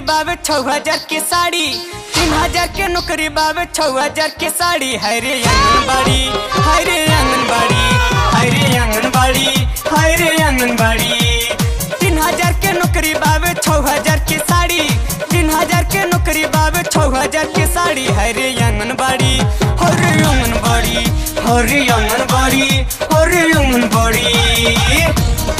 बावे छौ हजार के साड़ी तीन हजार के नौकरी बावे छौ हजार के साड़ी हाय रे आंगनबाड़ी हाय रे आंगनबाड़ी हाय रे आंगनबाड़ी हाय रे आंगनबाड़ी तीन हजार के नौकरी बावे छौ हजार के साड़ी तीन हजार के नौकरी बावे छौ हजार के साड़ी हाय रे आंगनबाड़ी हरे आंगनबाड़ी हरे आंगनबाड़ी हरे आंगनबाड़ी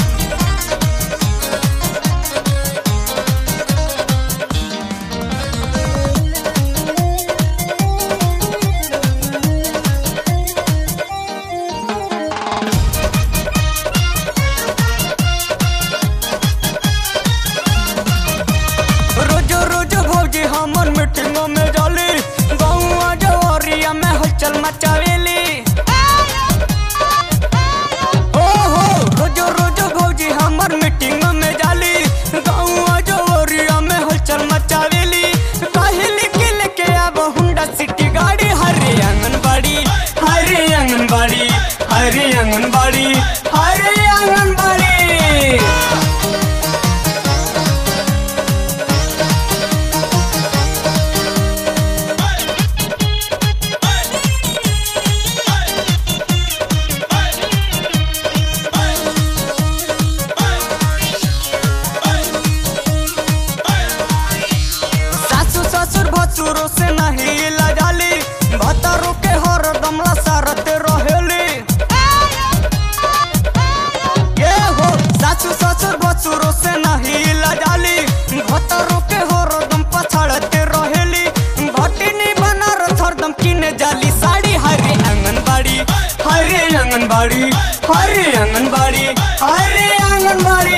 रोजो रोजो भौजी हमर मीटिंगों में जाली गौआ जवरिया में हलचल मचावेली ओ हो रोजो रोजो भौजी हमर मीटिंगों में जाली गौआ जवरिया में हलचल मचावेली कहली के लेके अब हुंडा सिटी गाड़ी हरे आंगनबाड़ी हरे आंगनबाड़ी हरे आंगनबाड़ी हरे आंगनबाड़ी सासू ससुर भसुरो से नहीं लजाली भतरो के हरदम लसारत रहेली ये हो सासू ससुर भसुरो से नहीं लजाली भतरो के हरदम पछाड़ते रहेली भटिनी बनारस हरदम किने जाली साड़ी हरे आंगनबाड़ी हरे आंगनबाड़ी हरे आंगनबाड़ी हरे आंगनबाड़ी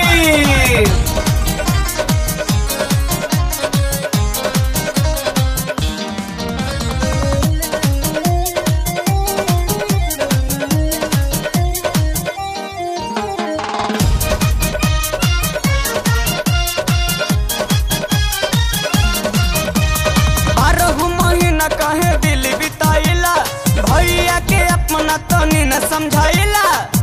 बारह महीना कहे दिल बिताइला भैया के अपना तनी न समझाइला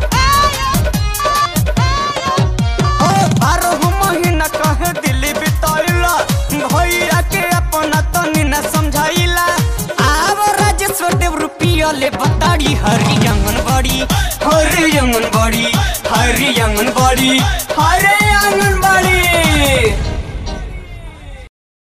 ओ बारह महीना कहे दिल बिताइला भैया के अपना तनी न समझाइला आव राजेश्वर देव रुपिया ले बताड़ी हरी आंगनबाड़ी हरी आंगनबाड़ी हरी आंगनबाड़ी हरे